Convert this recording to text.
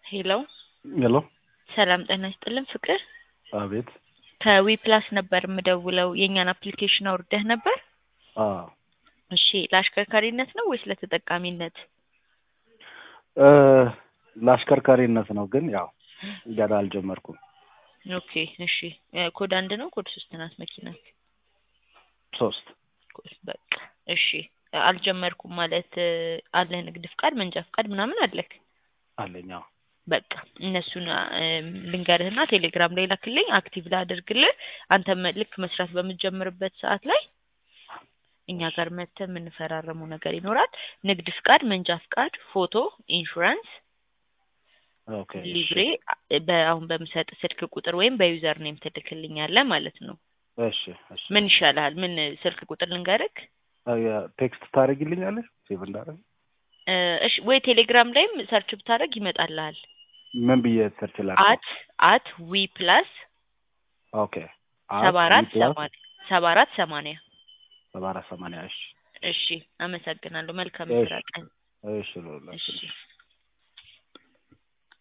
ሄሎ ሄሎ ሰላም ጤና ይስጥልን ፍቅር አቤት ከዊ ፕላስ ነበር የምደውለው የእኛን አፕሊኬሽን አውርደህ ነበር አ እሺ ለአሽከርካሪነት ነው ወይስ ለተጠቃሚነት እ ለአሽከርካሪነት ነው ግን ያው ገና አልጀመርኩም ኦኬ እሺ እ ኮድ አንድ ነው ኮድ ሶስት ናት መኪና ሶስት በቃ እሺ አልጀመርኩም ማለት እ አለህ ንግድ ፍቃድ መንጃ ፍቃድ ምናምን አለክ አለኝ አዎ በቃ እነሱን እ ልንገርህና ቴሌግራም ላይ ላክልኝ አክቲቭ ላድርግልህ አንተም ልክ መስራት በምትጀምርበት ሰዓት ላይ እኛ ጋር መጥተህ የምንፈራረመው ነገር ይኖራል ንግድ ፍቃድ መንጃ ፍቃድ ፎቶ ኢንሹራንስ ኦኬ እሺ። ሊብሬ በአሁን በምሰጥ ስልክ ቁጥር ወይም በዩዘር ኔም ትልክልኛለህ ማለት ነው እሺ እሺ ምን ይሻልሃል ምን ስልክ ቁጥር ልንገርክ አ ያ ቴክስት ታደርጊልኛለሽ ሴቭ እንዳደረግ እ እሺ ወይ ቴሌግራም ላይም ሰርች ብታደርግ ይመጣልሃል ምን ብዬ ሰርች ላድርግ? አት አት ዊ ፕላስ ኦኬ ሰባ አራት ፕላስ ሰማንያ ሰባ አራት ሰማንያ ሰባ አራት ሰማንያ እሺ እሺ አመሰግናለሁ መልካም እሺ። ስራ ቀን እሺ ልውላችሁ እሺ